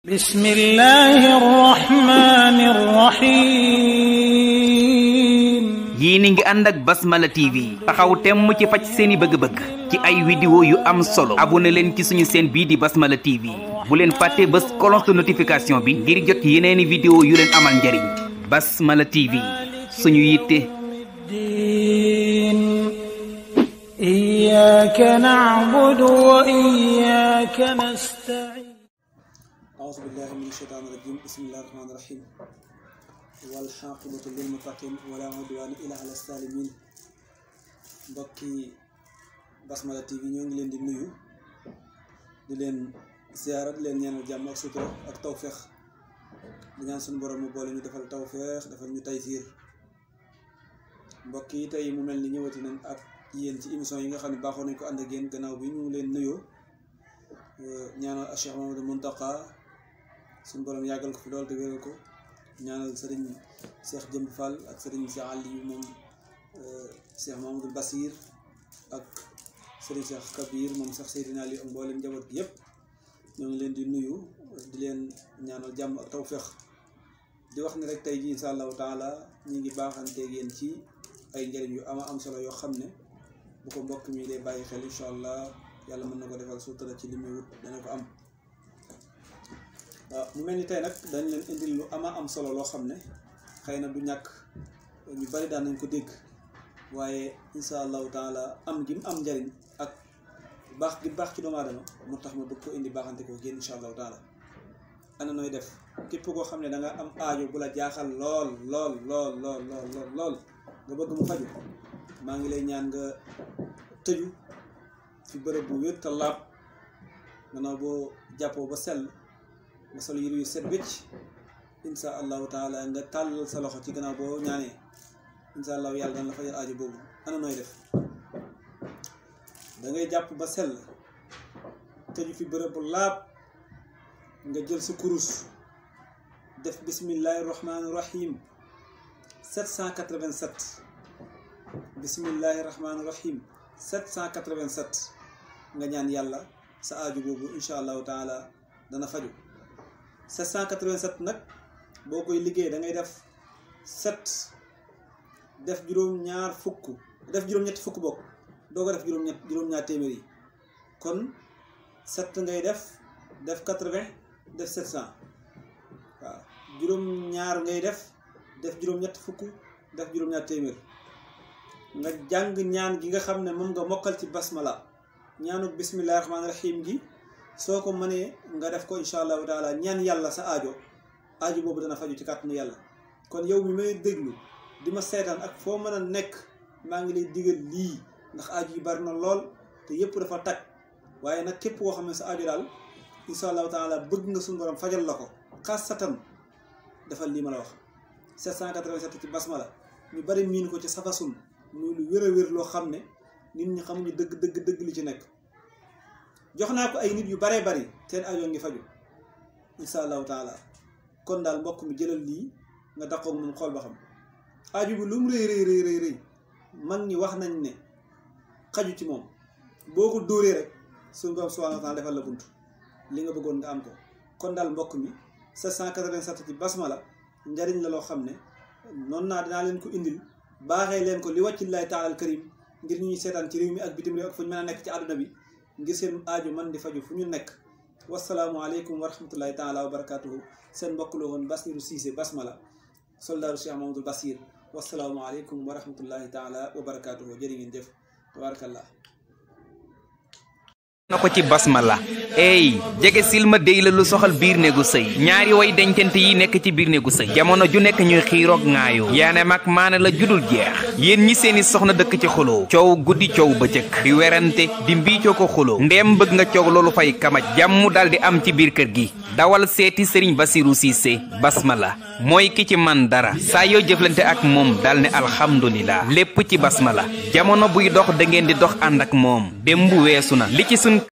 بسم الله الرحمن الرحيم yéen a ngi ànd ak Basmala TV taxaw temm ci faj seeni bëgg-bëgg ci ay vidéo yu am solo abonné leen ci suñu chaîne bii di Basmala TV bu leen fàtte bës cloche de notification bi ngir jot yeneeni vidéo yu leen amal njariñ Basmala TV suñu yitte الدين إياك نعبد وإياك نستعين أعوذ بالله من الشيطان الرجيم بسم الله الرحمن الرحيم والحاقبة للمتقين ولا عدوان إلا على الظالمين mbokki Basmala TV ñoo ngi leen di nuyu di leen ziyaara di leen ñaanal jàmm ak sutura ak tawféex di ñaan suñu borom mu boole ñu defal tawféex defal ñu taysiir mbokk yi tey mu mel ni ñëwati nañ ak yéen ci émission yi nga xam ne baaxoo nañ ko ànd ak yéen gannaaw bi ñu ngi leen nuyoo ñaanal Cheikh Mamadou Muntaqa suñu borom yàggal ko fi lool te wéral ko ñaanal sëriñ Cheikh Jëmb Fall ak sëriñ Cheikh Aliou moom Cheikh Mamadou Basir ak sëriñ Cheikh Kabir moom Cheikh Seydina Aliou ak mboolem njaboot gi yëpp ñoo ngi leen di nuyu di leen ñaanal jàmm ak tawféex di wax ni rek tey ji insha allahu taala ñu ngi baaxanteeg yéen ci ay njëriñ yu ama am solo yoo xam ne bu ko mbokk mi dee bàyyi xel incha allah yàlla mën na ko defal sutura ci li muy wut dana ko am waaw mu mel ni tey nag dañ leen indil lu ama am solo loo xam ne xëy na du ñàkk ñu bari daan nañ ko dégg waaye insha allahu taala am gi mu am njariñ ak baax gi baax ci doomu aadama moo tax ma bëgg ko indi baaxante ko génn insha allahu taala ana nooy def képp koo xam ne da nga am aajo bu la jaaxal lool lool lool lool lool lool lool nga bëgg mu faju maa ngi lay ñaan nga tëju fi bërëb bu wér te laab gannaaw boo jàppoo ba sell nga sol yére yu set wécc insha allahu taala nga tàllal sa loxo ci gannaaw boo ñaanee insha allahu yàlla dana la fajal aajo boobu ana nooy def da ngay jàpp ba sell tëju fi bërëb bu laab nga jël sa kurus def bismillahi rahmaani rahim 787 bismillahi rahmaani rahim 787 nga ñaan yàlla sa aaju boobu incha allahu taala dana faju 787 nag boo koy liggéey da ngay def 7 def juróom-ñaar fukk def juróom-ñetti fukk bokk doo ko def juróom-ñett juróom-ñaar téeméer yi kon 7 ngay def def 80 def 700 waaw juróom-ñaar ngay def def juróom-ñett fukk def juróom-ñaar téeméer nga jàng ñaan gi nga xam ne moom nga mokkal ci basmala ñaanu bismillahi rahmaani rahim gi soo ko mënee nga def ko incha allahu taala ñaan yàlla sa aajo aajo boobu dana faju ci kàttanu yàlla kon yow mi may déglu di ma seetaan ak foo mën a nekk maa ngi lay digal lii ndax aajo yi bari na lool te yépp dafa tag waaye nag képp koo xam ne sa aajo daal incha allahu taala bëgg nga suñu borom fajal la ko xaasatan defal lii ma la wax 787 ci basmala ñu bari miin ko ci safasun muy lu wér a wér loo xam ne nit ñi xamuñu dëgg dëgg dëgg li ci nekk jox naa ko ay nit yu baree bari seen aajo ngi faju insha allahu taala kon daal mbokk mi jëlal lii nga daqoog moom xool ba xam aajo bi lu mu rëy rëy rëy rëy mag ñi wax nañ ne xaju ci moom boo ko dóoree rek suñu borom subhanahu wa taala defal la bunt li nga bëggoon nga am ko kon daal mbokk mi 787 ci basmala njariñ la loo xam ne noonu naa dinaa leen ko indil baaxee leen ko li wàccillahi taala al karim ngir ñu ñuy seetaan ci réew mi ak bitim réew ak fu ñu mën a nekk ci àdduna bi ngir seen aajo man di faju fu ñu nekk wasalaamualeykum wa rahmatullahi taala wa barakatuhu seen mbokk la woon Basiru Cissé basmala soldaaru Cheikh Mamadou Basir wasalaamualeykum wa rahmatullahi taala wa barakatuhu jërë ngeen jëf tabarakallah na ko ci basmala ey jege silma déy la lu soxal biir néegu sëy ñaari way dencante yi nekk ci biir néegu sëy jamono ju nekk ñuy xiiroog ŋaayoo yaane mag maana la judul jeex yéen ñi seeni soxna dëkk ci xuloo coow guddi coow bëccëg di werante di mbiicoo ko xuloo ndeem bëgg nga coow loolu fay kamaj jàmm dal di am ci biir kër gi dawal seeti sëriñ Basiru Cissé basmala mooy ki ci man dara saa yoo jëflante ak moom dal ne alhamdulillah lépp ci basmala jamono buy dox da ngeen di dox ànd ak moom démb weesu na li ci sun